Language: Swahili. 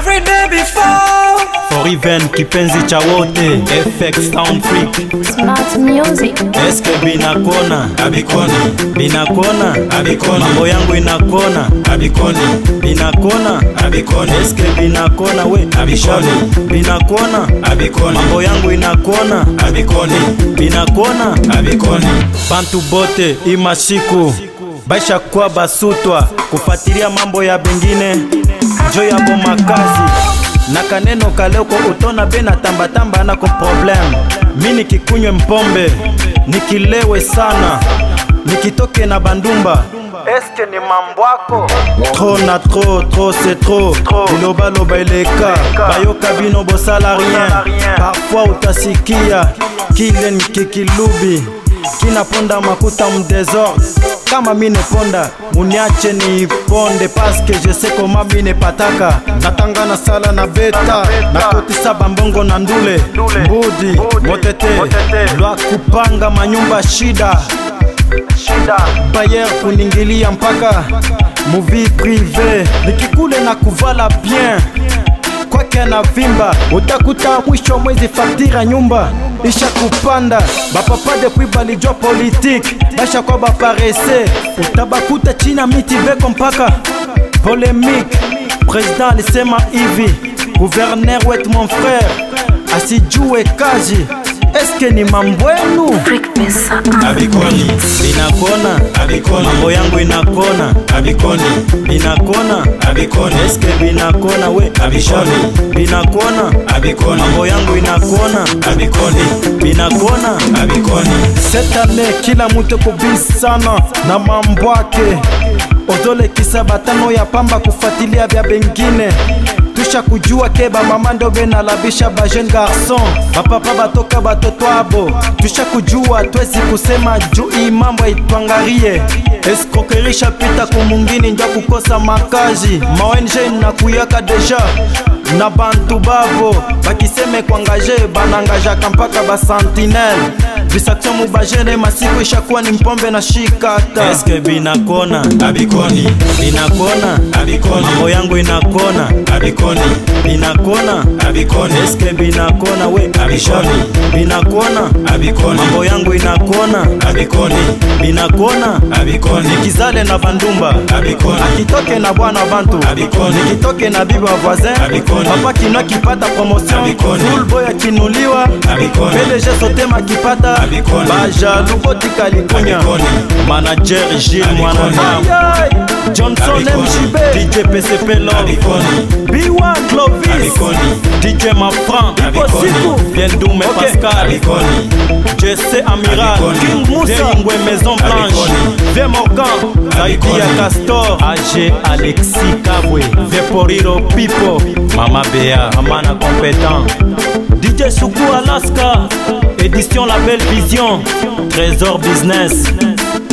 every day before. For even kipenzi cha wote FX Sound Freak Smart music. Eske binakona Abikoni, binakona Abikoni. mambo yangu inakona abikoni, binakona abikoni, Eske binakona we Abishoni. binakona abikoni, mambo yangu inakona abikoni, binakona abikoni. bantu bote imasiku baisha kwa basutwa kufatilia mambo ya bengine njo yabo makazi na kaneno kaleko utona be na tambatamba nako problem mi nikikunywe mpombe nikilewe sana nikitoke na bandumba eske ni mambwako tro na tro tro se tro bilobaloba eleka bayoka bino bosala rien parfois utasikia kilen kikilubi kinaponda makuta mdesordre kama mine ponda muniache ni ponde paske je sais koma mine pataka natanga na sala na beta nakotisa bambongo na ndule mbudi motete lwa kupanga manyumba shida bayer kuningilia mpaka muvi prive nikikule na kuvala bien kwake na vimba utakuta mwisho mwezi faktira nyumba isha kupanda bapapa depuis balijua politike basha kwa baparese utabakuta china miti beko mpaka polemike president alisema hivi guverner wetu mon frère asijue kazi eske ni mambwenu Freak pesa. Abikoni, binakona abikoni, mambo yangu inakona abikoni, binakona abikoni, eske binakona we Abishoni. binakona abikoni, mambo yangu inakona abikoni, binakona abikoni. cette année kila mutu kubisana na mambo ake ozolekisa batano ya pamba kufuatilia vya bengine tusha kujua ke bamama ndo benalabisha bajeune garçon bapapa batoka batoto abo tusha kujua twezi kusema juu hii mambo itwangarie escroquerie pita kumungini nja kukosa makazi ma ONG nakuyaka deja na bantu babo bakiseme kuangaje banangajaka mpaka basentinele distraction mubajene masiku ishakuwa ni mpombe na shikata eske binakona Abikoni, binakona abikoni, mambo yangu inakona abikoni, binakona abikoni, eske binakona we Abishoni. binakona abikoni, mambo yangu inakona abikoni, binakona abikoni, nikizale na bandumba Abikoni. akitoke na bwana bantu Abikoni. nikitoke na bibi wa voisin Abikoni. papa kino akipata promotion Abikoni. fullboy akinuliwa Abikoni. pdg sotema akipata Abikoni. bajalu botika likunya Abikoni. manager gile Abikoni. mwanana johnson Abikoni. mjb dj pcp lo abikoni, biwa clovis Abikoni. dj mafran Abikoni. siku viendume pascal abikoni, jesse amiral Abikoni. king musa ingwe maison blanche Abikoni. vie morgan zaidi ya Abikoni. castor ag alexi kabwe vie poriro pipo mama bea amana compétent dj suku alaska édition la belle vision trésor business